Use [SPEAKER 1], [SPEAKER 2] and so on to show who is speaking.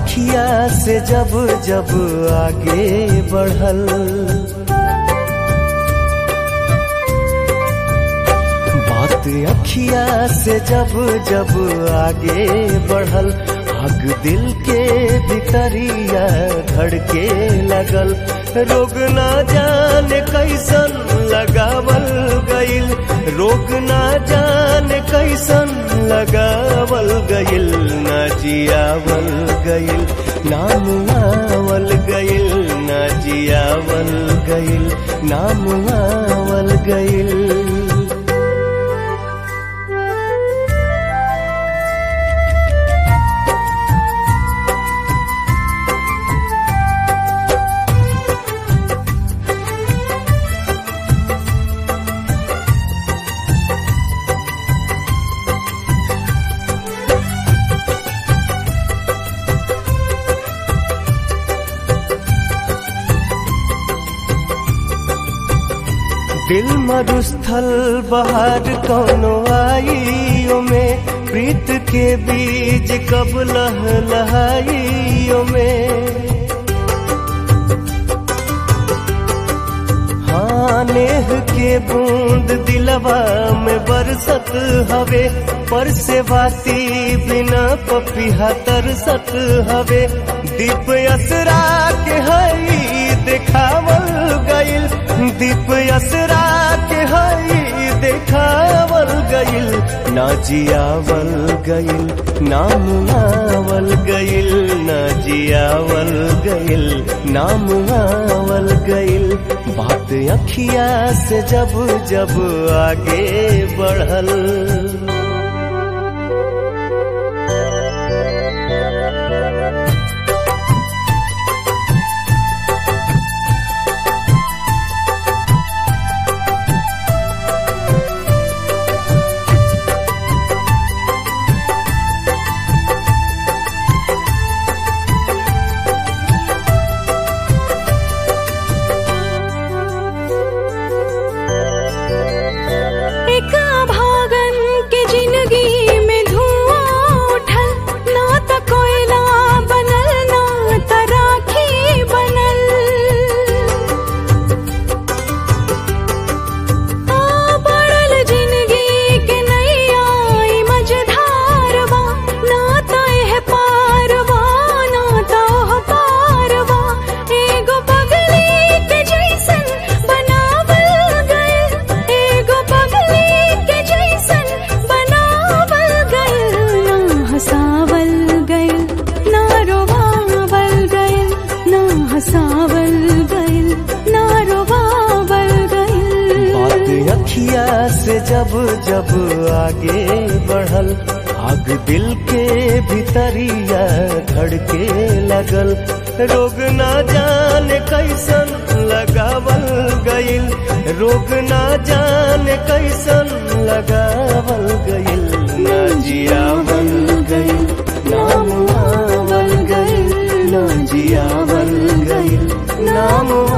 [SPEAKER 1] अखिया से जब जब आगे बढ़ल बात अखिया से जब जब आगे बढ़ल आग दिल के भितरिया धड़के लगल रोग ना जाने कैसन लगावल गइल रोग ना जाने कैसन लगावल गइल ना जियावल गइल नाम आवल गइल ना जियावल गइल नाम आवल गइल दिल मरुस्थल बाहर कौनो आइयो में प्रीत के बीज कब लहलहाइयो में हाँ नेह के बूंद दिलवा में बरसत हवे पर से बाती बिना पपिहा तरसत हवे दीप असरा के हई देखावल गइल दीप असरा के हई देखावल गइल ना जियावल गइल नाम आवल गइल ना जियावल गइल नाम आवल गइल बात अखिया से जब जब आगे बढ़ल
[SPEAKER 2] एक भागन के जिंदगी में धुआं उठल ना त कोयला बनल ना त राखी बनल आ बढ़ल जिंदगी के नैया ई मझधारवा ना त एह पारवा ना त ओह पारवा एगो पगली के जैसन बनावल गइल एगो पगली के जैसन बनावल गइल ना हंसावल गइल ना रोवावल गइल ना हंसावल गइल ना रोवावल गइल
[SPEAKER 1] बात अखिया से जब जब आगे बढ़ल आग दिल के भीतरिया धड़के लगल रोग ना जाने कैसन लगावल गइल रोग ना जाने कैसन लगावल गइल ना जियावल गइल नाम आवल गइल ना जियावल गइल नाम